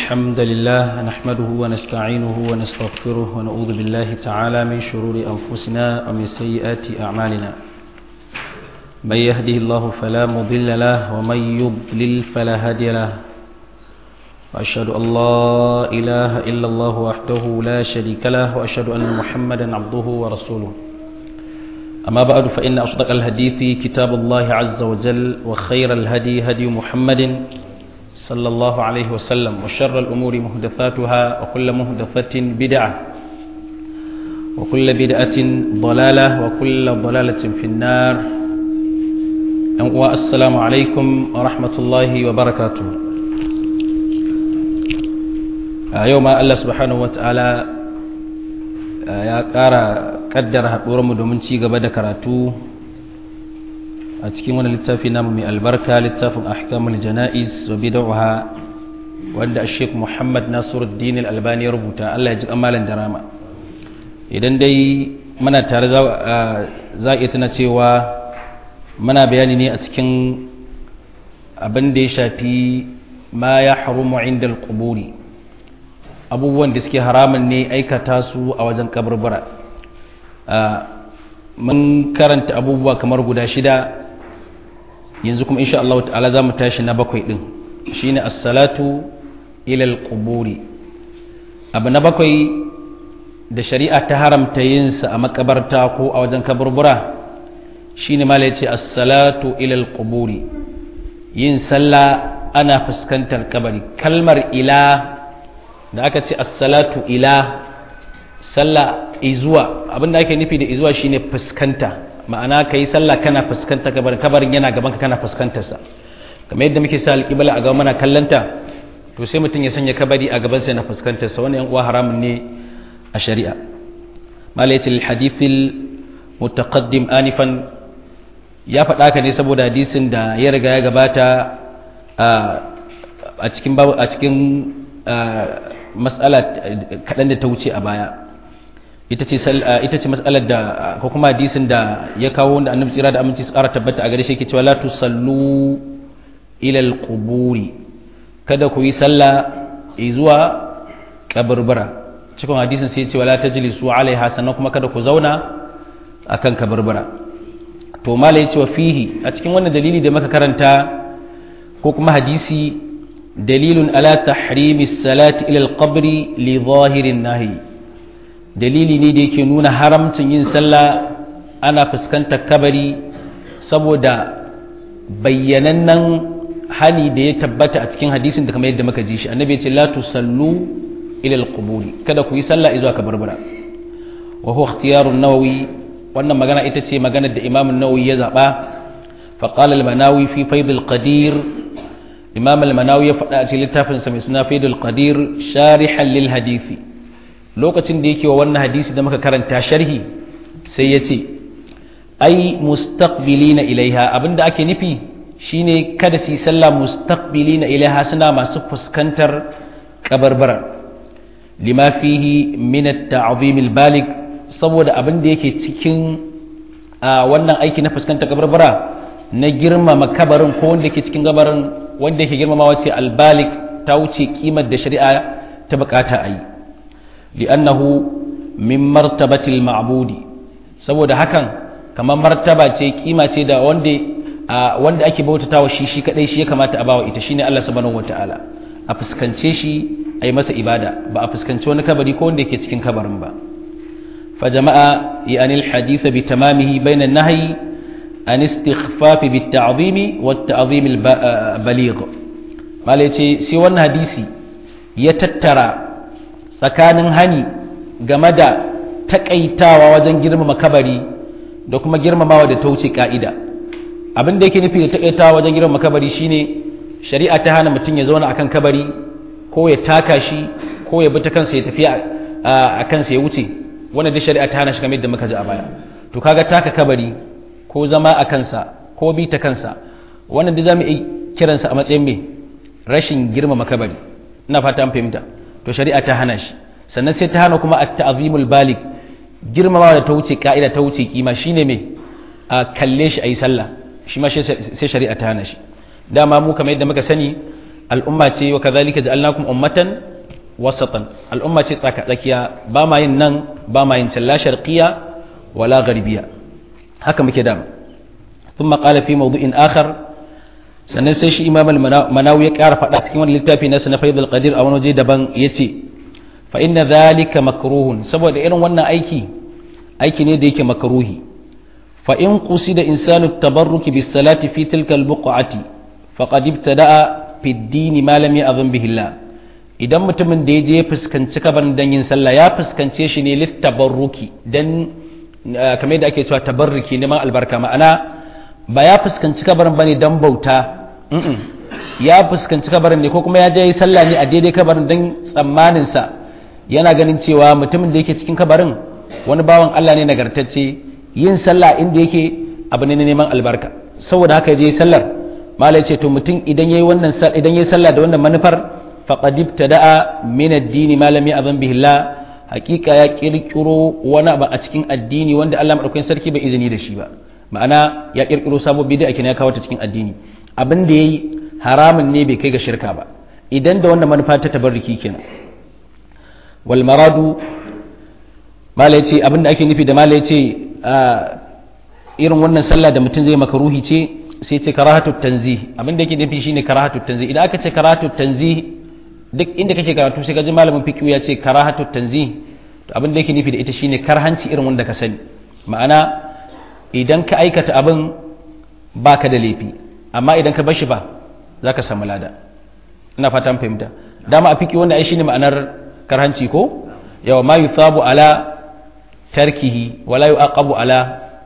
الحمد لله نحمده ونستعينه ونستغفره ونعوذ بالله تعالى من شرور أنفسنا ومن سيئات أعمالنا من يهده الله فلا مضل له ومن يضلل فلا هادي له وأشهد أن لا إله إلا الله وحده لا شريك له وأشهد أن محمدا عبده ورسوله أما بعد فإن أصدق الحديث كتاب الله عز وجل وخير الهدي هدي محمد صلى الله عليه وسلم وشر الأمور مهدفاتها وكل مهدفة بدعة وكل بدعة ضلالة وكل ضلالة في النار والسلام عليكم ورحمة الله وبركاته يوم الله سبحانه وتعالى ya ƙara ƙaddara haɗuwarmu domin ci gaba da karatu a cikin wani littafi namu mai albarka littafin ahkamul jana'iz wa bid'aha wanda Sheikh Muhammad Nasiruddin Al-Albani ya rubuta Allah ya ji kamalan da rama idan dai muna tare za a iya tana cewa muna bayani ne a cikin abin da ya shafi ma ya harumu inda al-quburi abubuwan da suke haramun ne aikata su a wajen kaburbura mun karanta abubuwa kamar guda shida yanzu kuma insha Allah ta'ala za mu tashi na bakwai ɗin shine as-salatu ilal quburi abu na bakwai da shari'a ta haramta yin sa a makabarta ko a wajen kaburbura shine mala yace as-salatu ilal quburi yin sallah ana fuskantar kabari kalmar ila da aka ce as-salatu ila sallah izuwa abinda ake nufi da izuwa shine fuskanta ma'ana ka yi sallah kana fuskanta kabarin kabarin yana gaban ka kana fuskantarsa kamar yadda muke sa alƙibla a gaban mana kallanta to sai mutum ya sanya kabari a gaban sa yana fuskantarsa wannan yan uwa haramun ne a shari'a malaiti alhadithil mutaqaddim anifan ya faɗa ka ne saboda hadisin da ya riga ya gabata a cikin a cikin mas'ala kaɗan da ta wuce a baya ita ce ita ce matsalar da ko kuma hadisin da ya kawo wanda annabi tsira da aminci tsara tabbata a gare shi yake cewa la tusallu ila alquburi kada ku yi sallah zuwa kaburbura cikin hadisin sai ya ce wala tajlisu alaiha sannan kuma kada ku zauna akan kaburbura to mala ya ce wa fihi a cikin wannan dalili da muka karanta ko kuma hadisi dalilun ala tahrimi salati ila alqabri li zahirin nahi dalili ne da yake nuna haramcin yin sallah ana fuskantar kabari saboda bayyanannen hani da ya tabbata a cikin hadisin da kamar yadda muka ji shi annabi ya ce la tusallu ila alquburi kada ku yi sallah zuwa kabarbara wa huwa ikhtiyar an-nawawi wannan magana ita ce maganar da imam an-nawawi ya zaba fa qala al-manawi fi fayd al-qadir imam al-manawi ya faɗa a cikin littafin sa mai suna fayd al-qadir sharihan lil hadisi lokacin da yake wa wannan hadisi da muka karanta sharhi sai ya ce ai mustaqbilina ilaiha abinda ake nufi shine kada su yi sallah mustaqbilina ilaiha suna masu fuskantar kabarbara lima fihi min at-ta'zim al-balig saboda abin da yake cikin wannan aiki na fuskantar kabarbara na girmama kabarin ko wanda yake cikin gabarin wanda yake girmamawa ce al-balig ta wuce kimar da shari'a ta bukata a yi لأنه من مرتبة المعبود saboda hakan kamar martaba ce kima ce da wanda wanda ake bautatawa shi shi kadai shi ya kamata a bawa ita shine Allah subhanahu wataala a fuskance shi ai masa ibada ba a fuskanci wani kabari ko wanda yake cikin kabarin ba fa jama'a yani alhadith bi tamamihi bayna an-nahyi an istikhfaf bi at-ta'zimi wa at-ta'zim al-baligh malai ce sai wannan hadisi ya tattara tsakanin hani game da takaitawa wajen girmama kabari da kuma girmamawa da ta wuce ka'ida abin da yake nufi da takaitawa wajen girmama kabari shine shari'a ta hana mutum ya zauna akan kabari ko ya taka shi ko ya bi ta kansa ya tafi a kansa ya wuce wannan da shari'a ta hana shi kamar yadda muka ji a baya to kaga taka kabari ko zama a kansa ko bi ta kansa wannan da zamu iya kiransa a matsayin me rashin girmama kabari ina fata an fahimta to shari'a ta hana shi sannan sai ta hana kuma at-ta'zimul balig girmamawa da ta wuce ka'ida ta wuce kima shine me a kalle shi ayi sallah shi ma sai shari'a ta hana shi dama mu kamar yadda muka sani al'umma ce wa kadhalika ja'alnakum ummatan wasatan al'umma ce tsaka tsakiya ba ma yin nan ba ma yin la sharqiyya wala gharbiya haka muke da thumma qala fi mawdu'in akhar sannan sai shi imam al-manawi ya ƙara faɗa cikin wani littafi na na faidul qadir a wani waje daban yace fa inna dhalika makruhun saboda irin wannan aiki aiki ne da yake makruhi fa in qusida insanu tabarruki bis salati fi tilka al-buq'ati faqad ibtada'a fi ad-din ma lam ya'zam bihi Allah idan mutumin da ya je fuskanci kabarin dan yin sallah ya fuskance shi ne littabarruki dan kamar yadda ake cewa tabarruki neman albarka ma'ana ba ya fuskanci kabarin bane dan bauta ya fuskanci kabarin ne ko kuma ya je yi sallah ne a daidai kabarin dan tsammanin sa yana ganin cewa mutumin da yake cikin kabarin wani bawan Allah ne nagartacce yin sallah inda yake abu ne na neman albarka saboda haka ya je sallar malai ce to mutum idan yayi wannan idan yayi sallah da wannan manufar faqad ibtada'a min ad-din ma lam ya'zan bihi Allah hakika ya kirkiro wani abu a cikin addini wanda Allah madaukakin sarki bai izini da shi ba ma'ana ya kirkiro sabo bid'a kenan ya kawo ta cikin addini abin da yayi haramun ne bai kai ga shirka ba idan da wannan manufa ta tabarruki kenan wal maradu malai ce abin da ake nufi da malai ce irin wannan sallah da mutum zai makaruhi ce sai ce karahatu tanzih abin da yake nufi shine karahatu tanzih idan aka ce karahatu tanzih duk inda kake karatu sai ka ji malamin fiqh ya ce karahatu tanzih to abin da yake nufi da ita shine karhanci irin wanda ka sani ma'ana idan ka aikata abin baka da laifi amma idan ka bashi ba zaka samu lada ina fata an fahimta dama a fiqh wanda ai shine ma'anar karhanci ko yawa ma yuthabu ala tarkihi wala yu'aqabu ala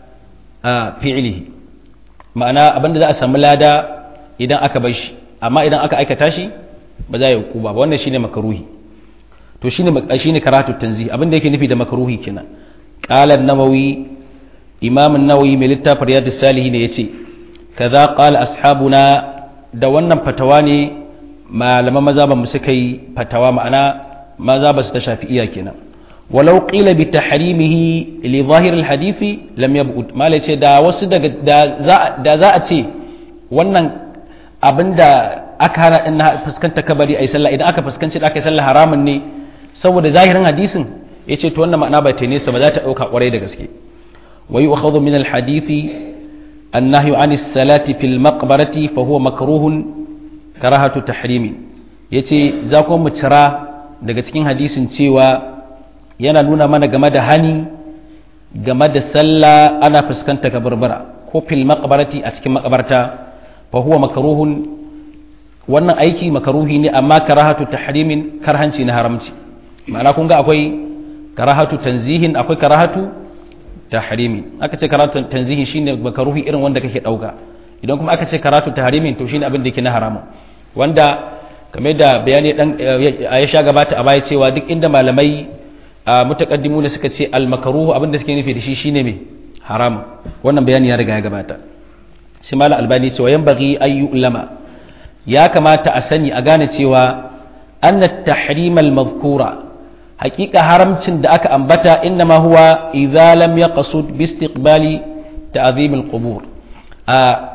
fi'lihi ma'ana abinda za a samu lada idan aka bar shi amma idan aka aikata shi ba za a yi hukuba ba wannan shine makaruhi to shine shine karatu tanzih abinda yake nufi da makaruhi kenan qala an-nawawi imam an-nawawi mai littafin riyadus salihin yace kaza qala ashabuna da wannan fatawa ne malaman maza ba mu suka yi fatawa ma'ana maza ba su ta shafi iya kenan walau qila bi tahrimihi li zahir al hadisi lam yab'ud mala ce da wasu daga da za a ce wannan abinda aka hana in fuskanta kabari ai sallah idan aka fuskanci da aka yi sallah haramun ne saboda zahirin hadisin yace to wannan ma'ana ba ta nesa ba za ta dauka kwarai da gaske wa yu'khadhu min al hadisi النهي عن الصلاة في المقبرة فهو مكروه كراهة تحريم yace za ku mu cira daga cikin hadisin cewa yana nuna mana game da hani game da sallah ana fuskanta kabarbara ko fil maqbarati a cikin makabarta fa huwa makruhun wannan aiki makaruhi ne amma karahatu tahrimin karhanci na haramci ma'ana kun ga akwai karahatu tanzihin akwai karahatu tahrimi aka ce karatu tanzihin shine makaruhi irin wanda kake dauka idan kuma aka ce karatu tahrimin to shine abin da yake na haramun wanda kamar da bayani dan ya sha gabata a baya cewa duk inda malamai mutaqaddimu da suka ce al makruhu abin da suke nufi da shi shine me haram wannan bayani ya riga ya gabata shi malam albani cewa yan bagi ayu ulama ya kamata a sani a gane cewa anna tahrim al madhkura hakika haramcin da aka ambata innama huwa idza lam yaqsud bi istiqbali ta'zim al-qubur a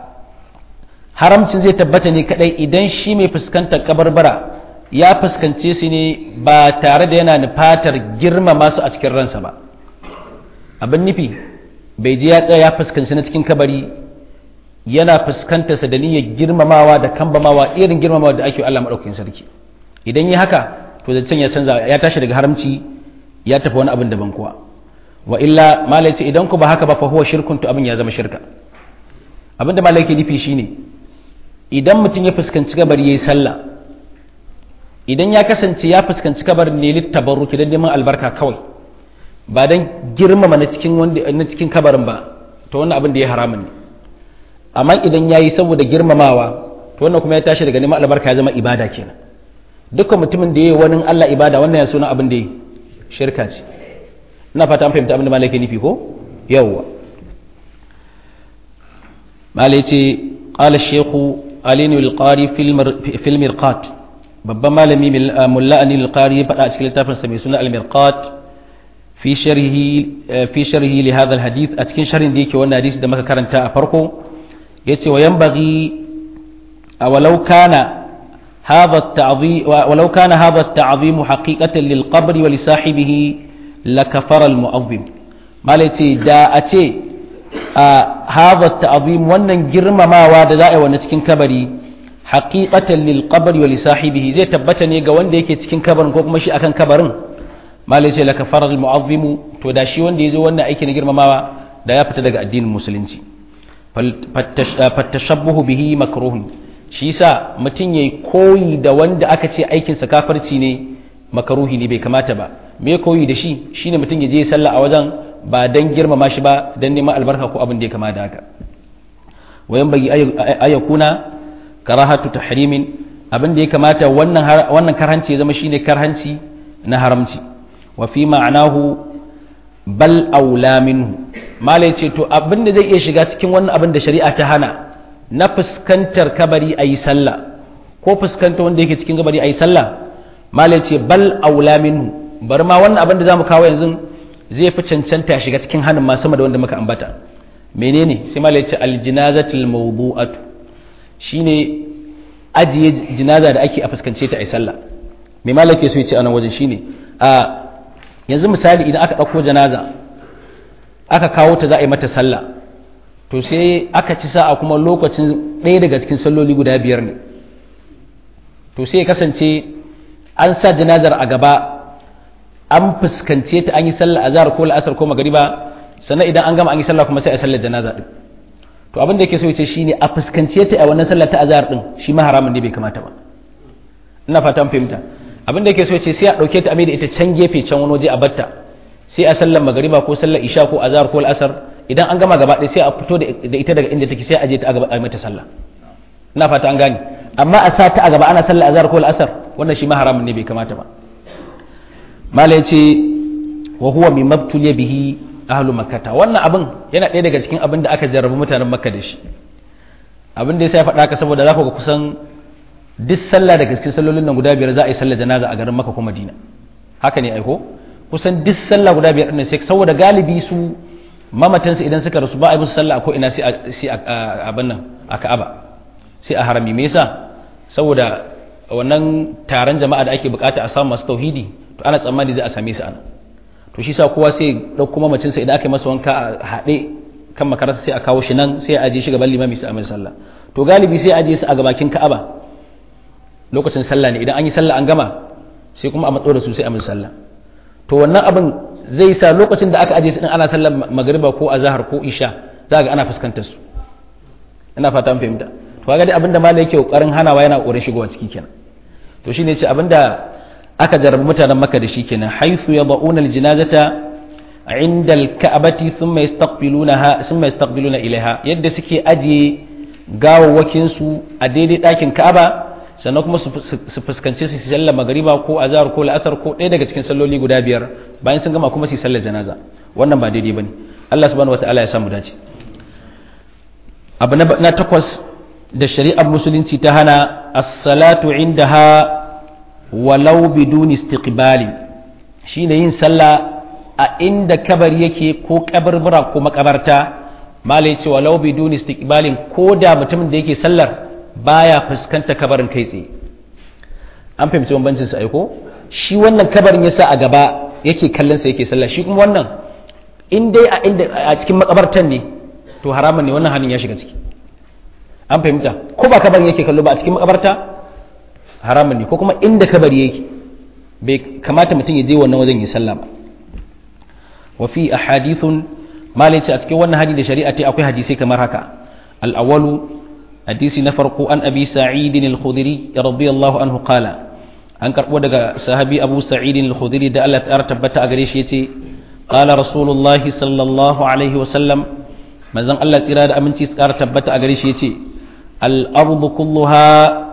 haramcin zai tabbata ne kadai idan shi mai fuskantar kabarbara ya fuskance su ne ba tare da yana nufatar girmama su a cikin ransa ba abin nufi bai je ya tsaya ya fuskanci na cikin kabari yana fuskantar sa da niyyar girmamawa da kambamawa irin girmamawa da ake Allah madaukakin sarki idan yi haka to zancen ya canza ya tashi daga haramci ya tafi wani abin daban kuwa wa illa malai ce idan ku ba haka ba fa huwa shirkun to abin ya zama shirka abin da malai ke nufi shine idan mutum ya fuskanci kabari yayi sallah idan ya kasance ya fuskanci kabarin ne littabarruki dan neman albarka kawai ba dan girmama na cikin wanda na cikin kabarin ba to wannan abin da ya haramun ne amma idan yayi saboda girmamawa to wannan kuma ya tashi daga neman albarka ya zama ibada kenan dukkan mutumin da ya yi wani Allah ibada wannan ya suna abin da ya shirka ce ina fata an fahimta abin da malai ke nufi ko yawwa malai ce qala shaykhu alinu al-qari fil mirqat babban malami mulla anil al-qari ya faɗa a cikin littafin sa mai suna al-mirqat fi sharhi fi sharhi li hadha al-hadith a cikin sharhin da yake wannan hadisi da muka karanta a farko yace wa yanbaghi awalau kana هذا التعظيم ولو كان هذا التعظيم حقيقة للقبر ولصاحبه لكفر المؤظم ما ليتي دا أتي آه هذا التعظيم wannan girmamawa da za a yi wannan cikin kabari haqiqatan lil qabri wa li sahibihi zai tabbata ne ga wanda yake cikin kabarin ko kuma shi akan kabarin malai sai la kafara al mu'azzimu to da shi wanda yazo wannan aiki na girmamawa da ya fita daga addinin musulunci fattashabbuhu bihi makruhun shi yasa mutum yayi koyi da wanda aka ce aikin sa kafirci ne makaruhi ne bai kamata ba me koyi da shi shine mutum ya je sallah a wajen ba dan girmama shi ba dan neman albarka ko abin da ya kama da haka wayan bagi ayakuna karahatu tahrimin abin da ya kamata wannan wannan karhanci ya zama shine karhanci na haramci wa fi ma'anahu bal aula minhu malai ce to abin da zai iya shiga cikin wannan abin da shari'a ta hana na fuskantar kabari a yi sallah ko fuskanta wanda yake cikin kabari a yi sallah malai ce bal aula minhu bar ma wannan abin da za mu kawo yanzu zai fi cancanta shiga cikin hannun ma sama da wanda muka ambata menene sai malai ce aljinazatul mawdu'atu shine ajiye jinaza da ake a fuskance ta a yi sallah me malai ke so ya ce a nan wajen shine a yanzu misali idan aka ɗauko janaza aka kawo ta za a yi mata sallah to sai aka ci sa'a kuma lokacin ɗaya daga cikin salloli guda biyar ne to sai ya kasance an sa janazar a gaba an fuskance ta an yi sallah azhar ko la'asar ko magariba sannan idan an gama an yi sallah kuma sai a sallar janaza din to abin da yake so ya ce shine a fuskance ta a wannan sallar ta azhar din shi ma haramun ne bai kamata ba ina fatan fahimta abin da yake so ya ce sai a dauke ta a mai da ita can gefe can wani waje a batta sai a sallar magariba ko sallar isha ko azhar ko al'asar idan an gama gaba ɗaya sai a fito da ita daga inda take sai a je ta a gaba a mata sallah ina fata an gane amma a sa ta a gaba ana sallar azhar ko al'asar wannan shi ma haramun ne bai kamata ba mala yace wa huwa min mabtuliya bihi ahlu makkata wannan abin yana ɗaya daga cikin abin da aka jarrabu mutanen makka da shi abin da ya sa ya faɗa ka saboda za ku ga kusan duk sallah daga cikin sallolin nan guda biyar za a yi sallar janaza a garin makka ko madina haka ne aiko kusan duk sallah guda biyar ɗin sai saboda galibi su mamatansu idan suka rasu ba a yi musu sallah ko ina sai a abin nan a ka'aba sai a harami me yasa saboda wannan taron jama'a da ake bukata a samu masu tauhidi to ana tsammani za a same su ana to shi sa kowa sai ɗauko mamacinsa idan aka yi masa wanka a haɗe kan makararsa sai a kawo shi nan sai a aje shi gaban limami sai a mai sallah to galibi sai a aje su a gabakin ka'aba lokacin sallah ne idan an yi sallah an gama sai kuma a matso da su sai a mai sallah to wannan abin zai sa lokacin da aka aje su din ana sallar magriba ko azhar ko isha za ga ana fuskantar su ina fata an fahimta to kaga dai abinda malai yake kokarin hanawa yana kokarin shigowa ciki kenan to shine ce abinda aka jarabi mutanen maka da shi kenan haythu yad'una aljinazata inda alka'bati thumma yastaqbilunaha thumma yastaqbiluna ilaiha yadda suke ajiye gawawwakin su a daidai ɗakin ka'aba sannan kuma su fuskanci su sallar magariba ko azhar ko la'asar ko ɗaya daga cikin salloli guda biyar bayan sun gama kuma su sallar janaza wannan ba daidai bane Allah subhanahu wataala ya samu dace abu na takwas da shari'ar musulunci ta hana as-salatu indaha walau bidun istiqbali shine yin sallah a inda kabari yake ko kabarbura ko makabarta malai ce walau bidun istiqbalin ko da mutumin da yake sallar baya fuskanta kabarin kai tsaye an fahimci bambancin sa aiko shi wannan kabarin yasa a gaba yake kallon sa yake sallah shi kuma wannan in dai a inda a cikin makabartan ne to haramun ne wannan hannun ya shiga ciki an fahimta ko ba kabarin yake kallo ba a cikin makabarta haramun ne ko kuma inda kabari yake bai kamata mutum ya je wannan wajen yi sallah ba wa fi ahadithun malai ce a cikin wannan hadisi da shari'a ce akwai hadisai kamar haka al-awwalu hadisi na farko an abi sa'id al-khudri radiyallahu anhu qala an karbo daga sahabi abu sa'id al-khudri da Allah ta tabbata a gare shi yace qala rasulullah sallallahu alaihi wa sallam manzon Allah tsira da aminci su kara tabbata a gare shi yace al-ardu kulluha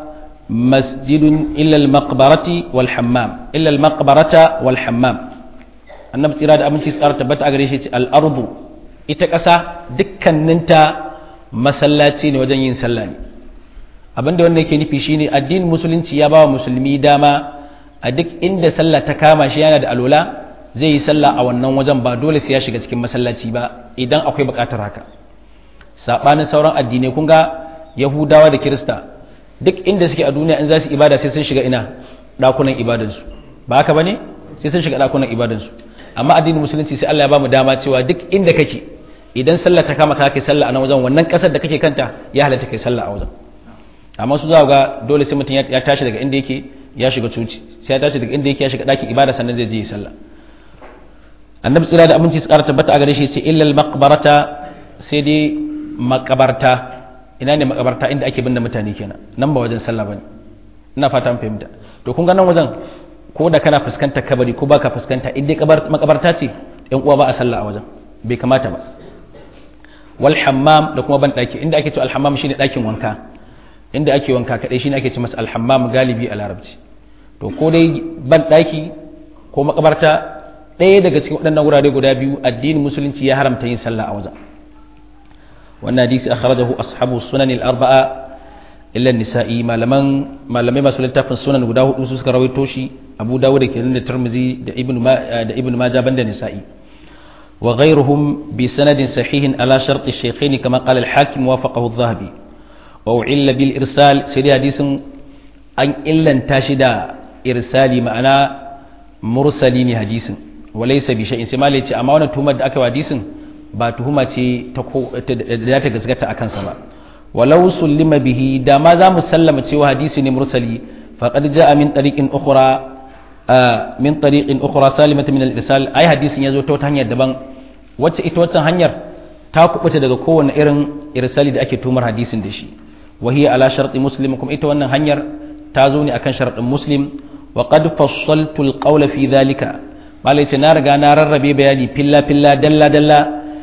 masjidun illa al-maqbarati wal hammam illa al-maqbarata wal hammam annabi tsira da aminci su kara tabbata a gare shi yace al-ardu ita ƙasa dukkaninta masallaci ne wajen yin sallah ne abinda wanda yake nufi shine addinin musulunci ya bawa musulmi dama a duk inda sallah ta kama shi yana da alola zai yi sallah a wannan wajen ba dole sai ya shiga cikin masallaci ba idan akwai buƙatar haka sabanin sauran addinai kun ga yahudawa da kirista duk inda suke a duniya in za su ibada sai sun shiga ina dakunan ibadansu ba haka bane sai sun shiga dakunan ibadansu amma addinin musulunci sai Allah ya bamu dama cewa duk inda kake idan sallah ta kama ka kai sallah a nan wajen wannan kasar da kake kanta ya halatta kai sallah a wajen amma su za ga dole sai mutum ya tashi daga inda yake ya shiga cuci sai ya tashi daga inda yake ya shiga ɗakin ibada sannan zai je yi sallah annabi tsira da aminci su ƙara tabbata a gare shi ce illal maqbarata sai dai makabarta ina ne makabarta inda ake binne mutane kenan nan ba wajen sallah bane ina fata an fahimta to kun ga nan wajen ko da kana fuskantar kabari ko baka fuskanta in dai makabarta ce yan uwa ba a sallah a wajen bai kamata ba wal hammam da kuma ban daki inda ake cewa al hammam shine dakin wanka inda ake wanka kadai shine ake ce masa al hammam galibi a larabci to ko dai ban daki ko makabarta ɗaya daga cikin waɗannan wurare guda biyu addinin musulunci ya haramta yin sallah a wajen wannan hadisi akhrajahu ashabu sunan al-arba'a illa an-nisa'i malaman malamai masu littafin sunan guda hudu su suka rawaito shi Abu Dawud da kenan da Tirmidhi da Ibn da Ibn Majah banda nisa'i wa ghayruhum bi sanadin sahihin ala shart ash-shaykhayn kama qala al-hakim wafaqahu adh-dhahabi wa u'illa bil irsal sai hadisin an illanta shi da irsali ma'ana mursali ne hadisin walaysa bi shay'in sai malai ce amma wannan tuhumar da aka yi hadisin ba tuhuma ce da ta gaskata a kansa ba walau sullima bihi da ma za mu sallama cewa hadisi ne mursali faqad ja'a min tariqin ukhra min tariqin ukhra salimata min al-irsal ai hadisin yazo ta wata hanyar daban wacce ita wacce hanyar ta kubuta daga kowane irin irsali da ake tumar hadisin da shi wa hiya ala sharti muslim kuma ita wannan hanyar ta zo ne akan sharadin muslim wa qad fassaltu al-qawla fi dhalika malai ce na riga na rarrabe bayani filla filla dalla dalla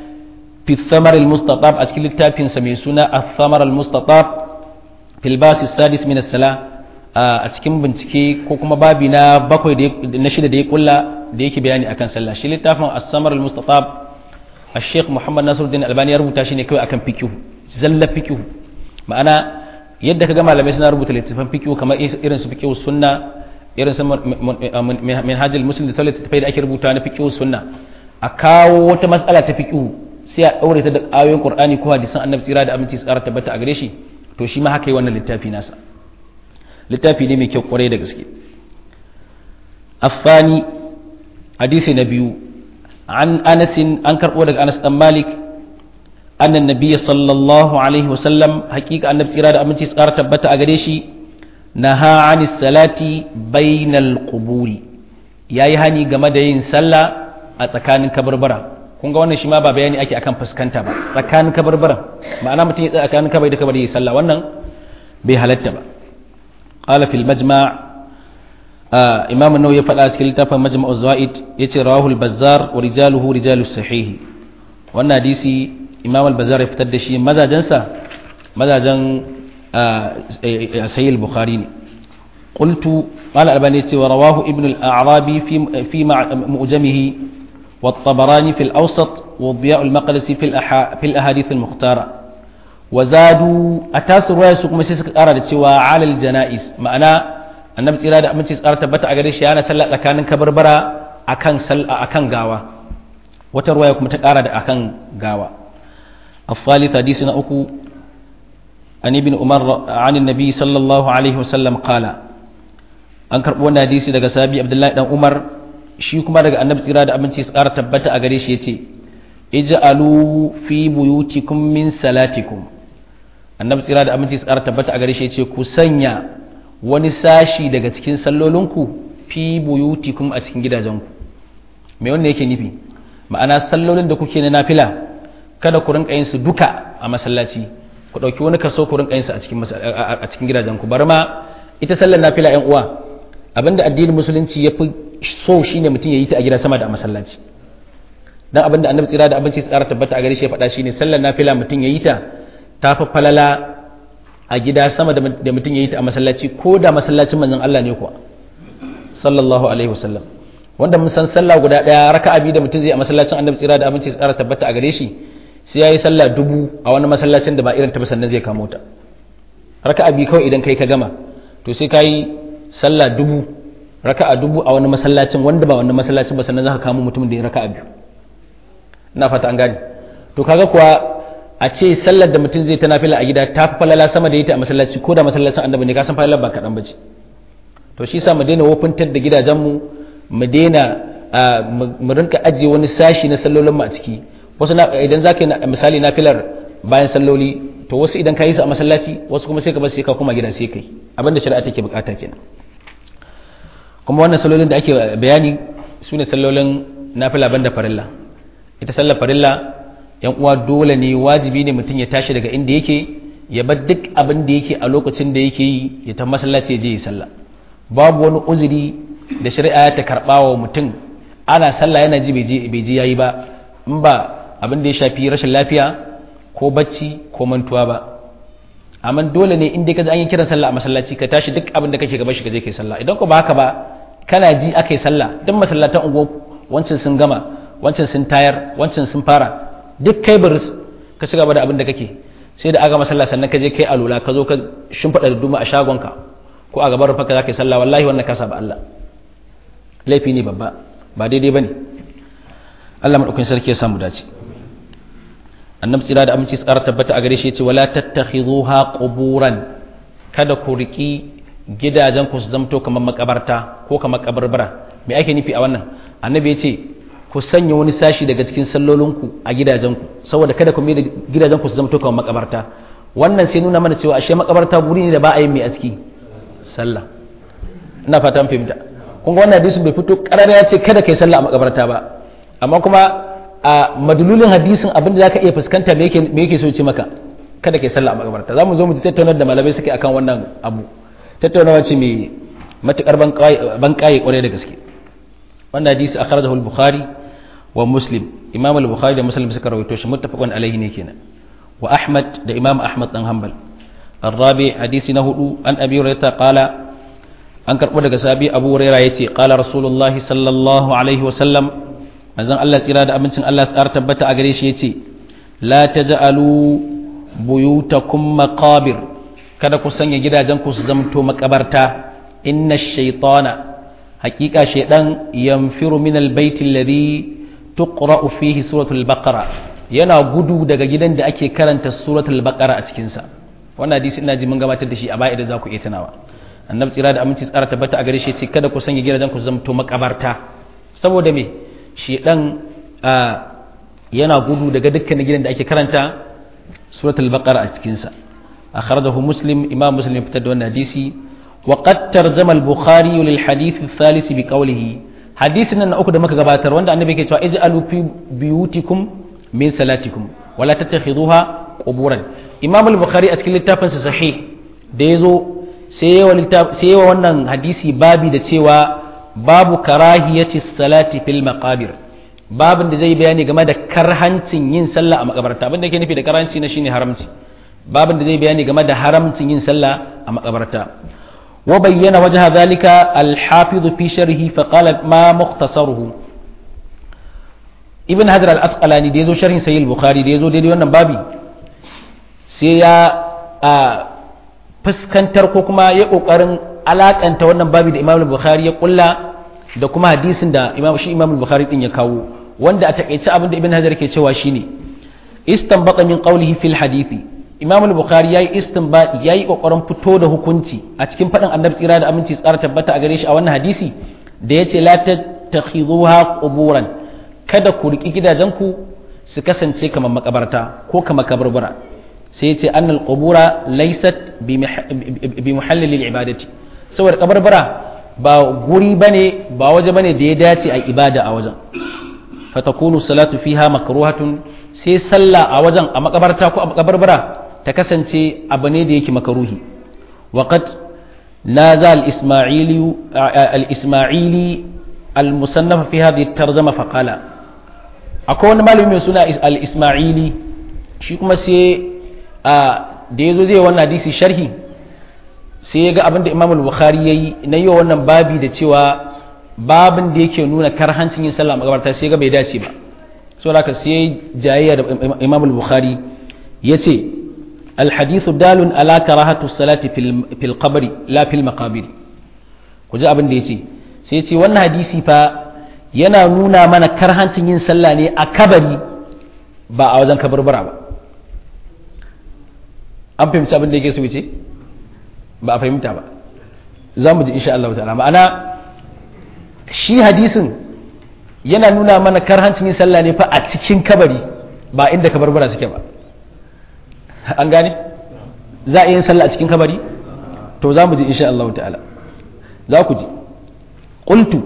في الثمر المستطاب أشكال التابين سميسونا الثمر المستطاب في الباس السادس من السلاة أشكال بنتكي كوكما بابنا بكوي نشيد دي كلا ديك بياني أكن سلا شيل التافن الثمر المستطاب الشيخ محمد ناصر الدين الألباني يربط تاشيني كوي أكن بيكيو زل بيكيو معنا yadda ka gama malamai suna rubuta littattafan fikihu kamar irin su fikihu sunna irin su minhajul muslim da sauran littattafai da ake rubuta na fikihu sunna a kawo wata matsala ta fikihu sai a ɗaure ta da ayoyin Qur'ani ko hadisan Annabi tsira da aminci tsara tabbata a gare shi to shi ma haka yi wannan littafi nasa littafi ne mai kyau kwarai da gaske afani hadisi na biyu an Anas an karɓo daga Anas dan Malik annan nabiyyi sallallahu alaihi wasallam hakika Annabi tsira da aminci tsara tabbata a gare shi naha anis salati bainal quburi yayi hani game da yin sallah a tsakanin kabarbara kun ga wannan shi ma ba bayani ake akan fuskanta ba tsakanin kabarbaran ma'ana mutum ya tsakanin kabari da kabari ya sallah wannan bai halatta ba qala fil majma' imam an-nawawi ya faɗa cikin littafin majma'u zaid yace rawahu al-bazzar wa rijaluhu rijalu sahih wannan hadisi imam al-bazzar ya fitar da shi mazajansa mazajan sahih al-bukhari ne قلت قال الألباني ورواه ابن الأعرابي في في معجمه والطبراني في الأوسط والضياء المقدسي في الأحا في الأحاديث المختارة وزادوا أتاس رواية سوق مسيس أراد سوى على الجنائز معنا النبي صلى الله عليه وسلم تبت أجريش أنا سلا لكان كبربرا أكان سل أكان غاوة وترواية كم تقارد أكان غاوة الثالث حديثنا أكو عن ابن عمر عن النبي صلى الله عليه وسلم قال أنكر وانا حديثي daga sabi Abdullahi dan Umar shi kuma daga annabi tsira da abinci su ƙara tabbata a gare shi ya ce ij'alu fi buyutikum min salatikum annabi tsira da abinci su ƙara tabbata a gare shi ya ce ku sanya wani sashi daga cikin sallolinku fi buyutikum a cikin gidajenku me wannan yake nufi ma'ana sallolin da kuke na nafila kada ku rinka yin su duka a masallaci ku ɗauki wani kaso ku rinka yin su a cikin a cikin gidajenku bari ma ita sallar nafila ƴan uwa abinda addinin musulunci ya fi so shine mutum ya yi ta a gida sama da a masallaci dan abinda annabi tsira da abinci tsara tabbata a gare shi ya faɗa shine sallar nafila mutum ya yi ta ta fi falala a gida sama da mutum ya yi ta a masallaci ko da masallacin manzon Allah ne kuwa sallallahu alaihi wasallam wanda mun san sallah guda daya raka'a biyu da mutum zai a masallacin annabi tsira da abinci tsara tabbata a gare shi sai yayi sallah dubu a wani masallacin da ba irin ta sannan zai kamo ta raka'a biyu kawai idan kai ka gama to sai kai sallah dubu raka'a dubu a wani masallacin wanda ba wani masallacin ba sannan za ka kamo mutumin da ya raka'a biyu ina fata an gane to kaga kuwa a ce sallar da mutum zai ta nafila a gida ta fi falala sama da ita a masallaci ko da masallacin annabi ne ka san falalar ba kaɗan ba ce to shi sa mu daina wofintar da gidajenmu mu daina mu rinka ajiye wani sashi na sallolin mu a ciki wasu idan za ka yi misali nafilar bayan salloli to wasu idan ka yi su a masallaci wasu kuma sai ka bar sai ka koma gida sai kai abinda shari'a take bukata kenan kuma wannan sallolin da ake bayani su ne sallolin nafila banda farilla ita sallar farilla yan uwa dole ne wajibi ne mutum ya tashi daga inda yake ya bar duk abin da yake a lokacin da yake yi ya ta masallaci ya je yi sallah babu wani uzuri da shari'a ta karba wa mutum ana sallah yana ji bai ji yayi ba in ba abin da ya shafi rashin lafiya ko bacci ko mantuwa ba amma dole ne in dai ka ji an yi kiran sallah a masallaci ka tashi duk abin da kake gaba shi ka je kai sallah idan ko ba haka ba kana ji aka yi sallah duk masallatan unguwa wancan sun gama wancan sun tayar wancan sun fara duk kai baris ka ci gaba da abin da kake sai da aka masalla sannan ka je kai alula ka zo ka shimfiɗa da duma a shagonka ko a gaban rufa ka za ka yi sallah wallahi wannan ka saba Allah laifi ne babba ba daidai ba ne Allah maɗaukin sarki ya samu dace annabi tsira da aminci tsara tabbata a gare shi ya ce wala tattakhidhuha quburan kada ku riki gidajen ku su zamto kamar makabarta ko kamar kabarbara me ake nufi a wannan annabi ya ce ku sanya wani sashi daga cikin sallolinku a gidajenku saboda kada ku mai da gidajenku su zamto kamar makabarta wannan sai nuna mana cewa ashe makabarta guri ne da ba a yin mai a ciki sallah ina fata fahimta kun ga wannan hadisin bai fito karara ya ce kada kai sallah a makabarta ba amma kuma a madululin hadisin abin da zaka iya fuskanta me yake me yake so ce maka kada kai sallah a makabarta zamu zo mu tattauna da malamai suke akan wannan abu tattaunawa ce mai matukar ban kaye kwarai da gaske wannan hadisi akhrajahu al-bukhari wa muslim imam al-bukhari da muslim suka rawaito shi muttafaqun alayhi ne kenan wa ahmad da imam ahmad dan hanbal الرابع حديث نهدو عن أبي هريرة قال an karɓo daga sabi abu huraira ya ce ƙala rasulullah sallallahu alaihi wasallam manzon Allah tsira da abincin Allah tsar tabbata a gare shi ya ce la taj'alu buyutakum maqabir kada ku sanya gidajen ku su zamto makabarta inna shaytana haqiqa shaydan yanfiru min albayt alladhi tuqra'u fihi suratul baqara yana gudu daga gidan da ake karanta suratul baqara a cikin sa wannan hadisi ina ji mun gabatar da shi a baya idan za ku iya tunawa annabi tsira da aminci tsara tabbata a gare shi ce kada ku sanya gidajen ku zamto makabarta saboda me shi dan yana gudu daga dukkanin gidan da ake karanta suratul baqara a cikin sa akhrajahu muslim imam muslim ya fitar da wannan hadisi wa qad tarjama al-bukhari lil hadith al-thalith bi qawlihi hadisin nan uku da muka gabatar wanda annabi yake cewa ij'alu fi biyutikum min salatikum wala tattakhidhuha quburan imam al-bukhari a cikin littafinsa sahih da yazo sai yawa wannan hadisi babi da cewa babu karahiyati salati fil maqabir babin da zai bayani game da karhancin yin sallah a makabarta abin da ke nufi da karhanci na shine haramci babin da zai bayani game da haramcin yin sallah a makabarta wa bayyana wajha zalika al-hafiz fi sharhi fa qala ma mukhtasaruhu ibn hajar al-asqalani da yazo sharhin sahih al-bukhari da yazo daidai wannan babi sai ya fuskantar ko kuma ya kokarin alakanta wannan babi da Imam Bukhari ya kulla da kuma hadisin da Imam shi Imam Bukhari din ya kawo wanda a takeice abin da Ibn Hajar ke cewa shine istanbata min qawlihi fil hadisi Imam Bukhari yayi istinbati yayi kokarin fito da hukunci a cikin fadin Annabi tsira da aminci tsara tabbata a gare shi a wannan hadisi da yace la tattakhidhuha quburan kada ku riki gidajenku su kasance kamar makabarta ko kamar kabarbara sai ce annal qubura laysat bi muhallil ibadati saboda kabarbara ba guri bane ba waje bane da ya dace a ibada a wajen fatakunu salatu fiha makruhatun sai sallah a wajen a makabarta ko a kabarbara ta kasance abu ne da yake makaruhi waqad naza al-isma'ili al-isma'ili al-musannaf fi hadhihi at-tarjuma faqala akwai wani malami mai suna al-isma'ili shi kuma sai da ya zo zai wannan hadisi sharhi sai ya ga abin da imam al-bukhari ya yi na yi wannan babi da cewa babin da yake nuna karhancin yin sallah a makabarta sai ga bai dace ba so da sai jayayya da imam al-bukhari ya ce alhadithu dalun ala karahatu salati fil qabri la fil maqabir ku ji abin da ya ce sai ya ce wannan hadisi fa yana nuna mana karhancin yin sallah ne a kabari ba a wajen kabarbara ba an fahimci abin da yake so ce ba a fahimta ba za mu ji insha Allah ta'ala ma'ana shi hadisin yana nuna mana karhancin yin sallah ne fa a cikin kabari ba inda kabarbara suke ba an gane za a yi yin sallah a cikin kabari to za mu ji insha Allah ta'ala za ku ji qultu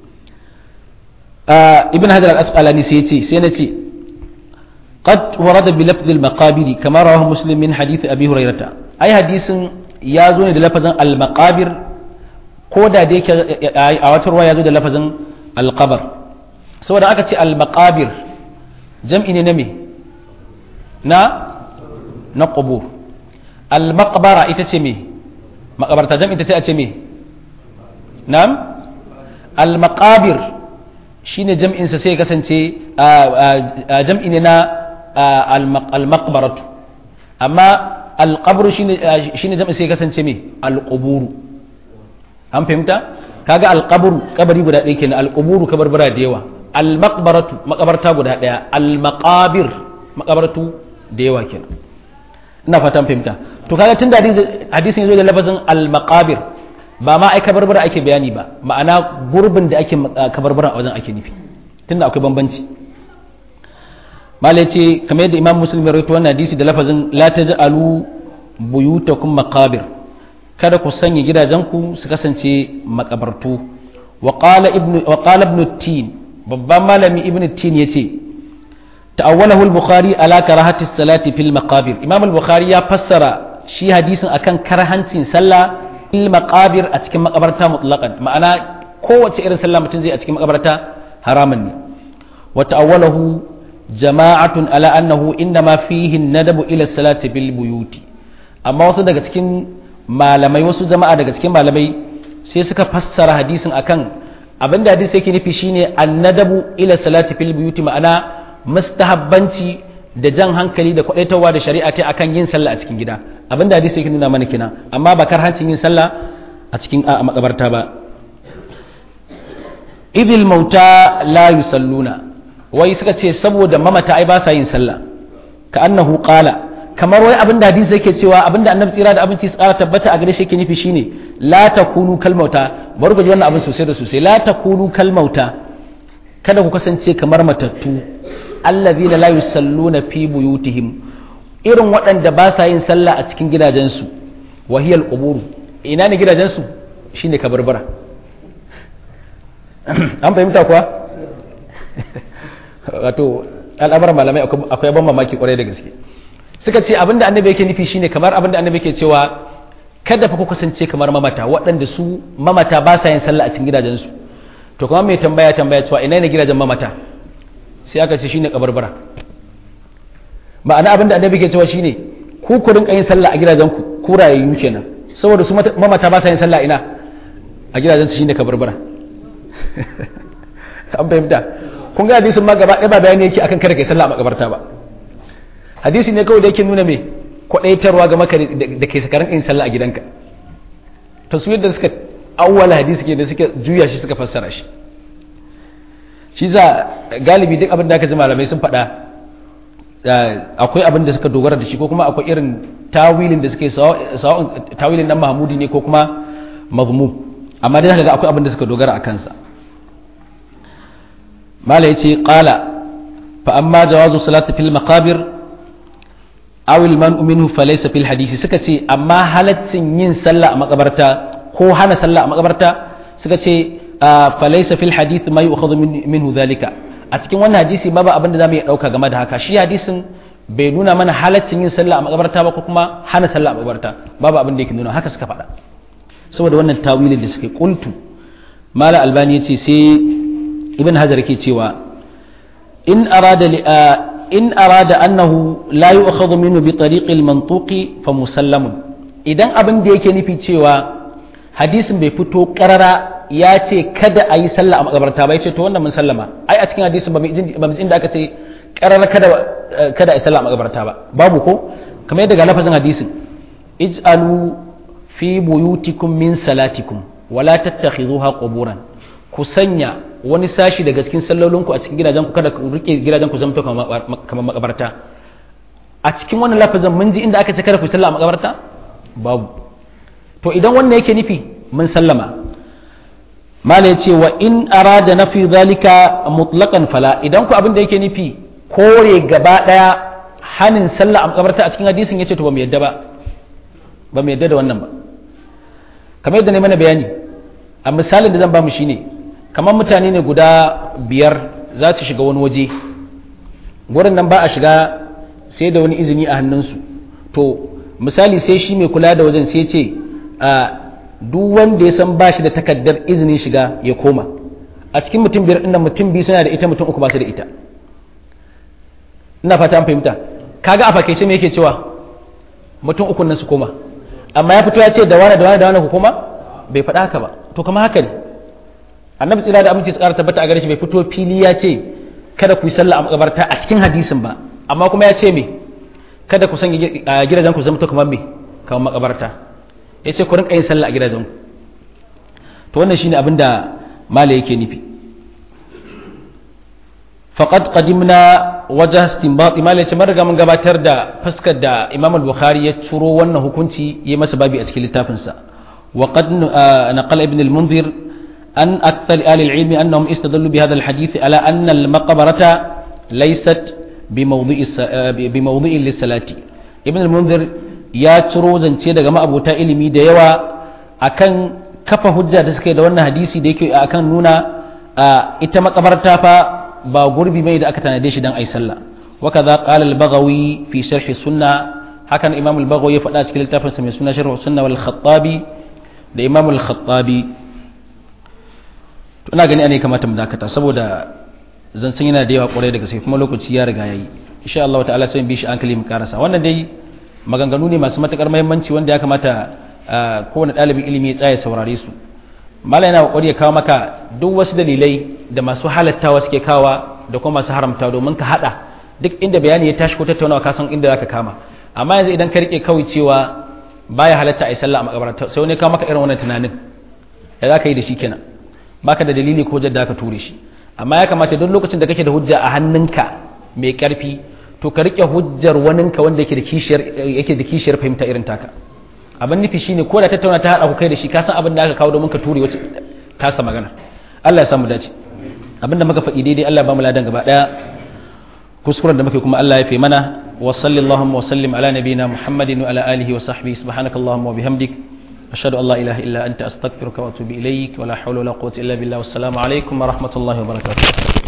ibn hajar al-asqalani sai yace sai nace qad warada bi lafz al-maqabir kama rawahu muslim min hadith abi hurairah ai hadisin ya zo ne da lafazin al-maqabir ko da da yake a wata ruwa ya zo da lafazin al-qabr saboda aka ce al-maqabir jam'i ne na me na na qubur al-maqbara ita ce me makabarta jam'i ta sai a ce me na'am al-maqabir shine jam'in sa sai kasance jam'i ne na al-maqbaratu amma al-qabr shine shine jam'in sai kasance me al-qubur an fahimta kaga al-qabr kabari guda ɗaya kenan al-qubur kabarbara da yawa al-maqbaratu makabarta guda ɗaya al-maqabir makabartu da yawa kenan ina fatan fahimta to kaga tun da hadisin yazo da lafazin al-maqabir ba ma ai kabarbara ake bayani ba ma'ana gurbin da ake kabarbara a wajen ake nufi tunda akwai bambanci malai ce kamar yadda imam muslim ya rawaito wannan hadisi da lafazin la taj'alu buyutakum maqabir kada ku sanya gidajenku su kasance makabartu wa qala ibnu wa qala ibnu tin babban malami ibnu tin yace ta'awwalahu al-bukhari ala karahati salati fil maqabir imam al-bukhari ya fassara shi hadisin akan karhancin sallah fil maqabir a cikin makabarta mutlaqan ma'ana kowace irin sallah mutum zai a cikin makabarta haramun ne wa ta'awwalahu jama'atun ala annahu innama fihi nadabu ila salati bil buyuti amma wasu daga cikin malamai wasu jama'a daga cikin malamai sai suka fassara hadisin akan abinda hadisi yake nufi shine annadabu ila salati fil buyuti ma'ana mustahabbanci da jan hankali da kwadaitawa da shari'a ta akan yin sallah a cikin gida abinda hadisi yake nuna mana kina amma ba karhancin yin sallah a cikin a makabarta ba idil mauta la yusalluna wai suka ce saboda mamata ai ba sa yin sallah ka annahu qala kamar wai abinda hadisi yake cewa abinda annabi tsira da abinci tsara tabbata a gare shi yake nufi shine la takunu kalmauta bari ku ji wannan abin sosai da sosai la takunu kalmauta kada ku kasance kamar matattu allazina la yusalluna fi buyutihim irin waɗanda ba sa yin sallah a cikin gidajensu wahiyal qubur ina ne gidajensu shine kabarbara an fahimta kuwa wato al'amuran malamai akwai ban mamaki kwarai da gaske suka ce abinda annabi yake nufi shine kamar abinda annabi yake cewa kada fa ku kasance kamar mamata waɗanda su mamata ba sa yin sallah a cikin gidajensu to kuma mai tambaya tambaya cewa ina ne gidajen mamata sai aka ce shine kabarbara ma'ana abinda annabi ke cewa shine ku ku rinka yin sallah a gidajenku ku rayayyu kenan saboda su mamata ba sa yin sallah ina a gidajensu shine kabarbara an fahimta kun ga hadisin ma gaba ɗaya ba bayani yake akan kada kai sallah a makabarta ba hadisi ne kawai da yake nuna me kwadaitarwa ga maka da ke sakarin yin sallah a gidanka to su yadda suka awwala hadisi ke da suka juya shi suka fassara shi shi za galibi duk abin da aka ji malamai sun faɗa akwai abin da suka dogara da shi ko kuma akwai irin tawilin da suke sawa'un tawilin nan mahmudi ne ko kuma mazmu amma dai zaka ga akwai abin da suka dogara a kansa mala yace qala fa amma jawazu salati fil maqabir aw al man'u minhu fa laysa fil hadisi suka ce amma halaccin yin sallah a makabarta ko hana sallah a makabarta suka ce fa laysa fil hadith ma yu'khadhu minhu dhalika a cikin wannan hadisi babu abin da zamu iya dauka game da haka shi hadisin bai nuna mana halaccin yin sallah a makabarta ba ko kuma hana sallah a makabarta babu abin da yake nuna haka suka faɗa saboda wannan tawilin da suke kuntu mala albani yace sai ibn hajar ke cewa in arada in arada annahu la yu'khadhu minhu bi tariqi al-mantuqi fa musallamun idan abin da yake nufi cewa hadisin bai fito karara ya ce kada a yi sallah a makabarta ba ya ce to wannan mun sallama ai a cikin hadisin ba mu inda aka ce karara kada kada a yi sallah a makabarta ba babu ko kamar yadda ga lafazin hadisin ij'alu fi buyutikum min salatikum wala tattakhidhuha quburan ku sanya wani sashi daga cikin sallolinku a cikin gidajen ku kada ku rike gidajen ku zamto kamar makabarta a cikin wannan lafazin mun ji inda aka ce kada ku sallah a makabarta babu to idan wannan yake nufi mun sallama mala ya ce wa in arada nafi zalika mutlaqan fala idan ku abin da yake nufi kore gaba daya hanin sallah a makabarta a cikin hadisin yace to ba mu yadda ba ba mu yadda da wannan ba kamar yadda ne mana bayani a misalin da zan ba mu shine kamar mutane ne guda biyar za su shiga wani waje gurin nan ba a shiga sai da wani izini a hannunsu to misali sai shi mai kula da wajen sai ce a duk wanda ya san ba shi da takardar izinin shiga ya koma a cikin mutum biyar ɗin mutum biyu suna da ita mutum uku ba su da ita ina fata an fahimta kaga a fakaice me yake cewa mutum uku nan su koma amma ya fito ya ce da wani da wani da wani ku koma bai faɗa haka ba to kama haka ne annabi tsira da aminci tsara tabbata a gare shi bai fito fili ya ce kada ku yi sallah a makabarta a cikin hadisin ba amma kuma ya ce me kada ku san gidajen ku zama to kamar me kamar makabarta ya ce ku rinka yin sallah a gidajen ku to wannan shine abin da mala yake nufi faqad qadimna wajh istinbat mala yace mun riga mun gabatar da fuskar da imam al-bukhari ya turo wannan hukunci yayi masa babi a cikin littafinsa wa qad naqala ibn al-munzir أن أكثر أهل العلم أنهم استدلوا بهذا الحديث على أن المقبرة ليست بموضع بموضع للصلاة ابن المنذر ya ciro zance daga ma'abota ilimi da yawa akan kafa hujja da suka yi da wannan hadisi da yake akan nuna ita makabarta fa ba gurbi mai da aka tanade shi dan ai sallah wa kaza qala al-baghawi fi sharh sunna hakan imam al-baghawi ya faɗa cikin littafin sa mai suna sharh sunna wal khattabi da imam al-khattabi to ina gani ana kamata mu dakata saboda zancen yana da yawa kwarai da gaske kuma lokaci ya riga yayi insha Allah ta'ala sai bi shi hankali mu karasa wannan dai maganganu ne masu matukar muhimmanci wanda ya kamata kowane ɗalibin ilimi ya tsaya saurare su mala yana kokari ya kawo maka duk wasu dalilai da masu halattawa suke kawa da kuma masu haramta domin ka hada duk inda bayani ya tashi ko tattaunawa ka san inda zaka kama amma yanzu idan ka rike kawai cewa baya halatta a yi sallah a makabarta sai wani kawo maka irin wannan tunanin ya za ka yi da shi kenan baka da dalili ko jadda ka ture shi amma ya kamata duk lokacin da kake da hujja a hannunka mai karfi to ka rike hujjar waninka wanda yake da kishiyar yake da kishiyar fahimta irin taka abin nufi shine ko da tattauna ta hada ku kai da shi ka san abin da aka kawo domin ka ture wacce tasa magana Allah ya samu dace abin da muka faɗi daidai Allah ya ba mu ladan gaba daya kuskuren da muke kuma Allah ya fi mana wa sallallahu wa sallim ala nabiyina muhammadin wa ala alihi wa sahbihi subhanakallahumma wa bihamdik ashhadu an la ilaha illa anta astaghfiruka wa atubu ilaik wa la hawla wa la quwwata illa billah wassalamu alaikum wa rahmatullahi wa barakatuh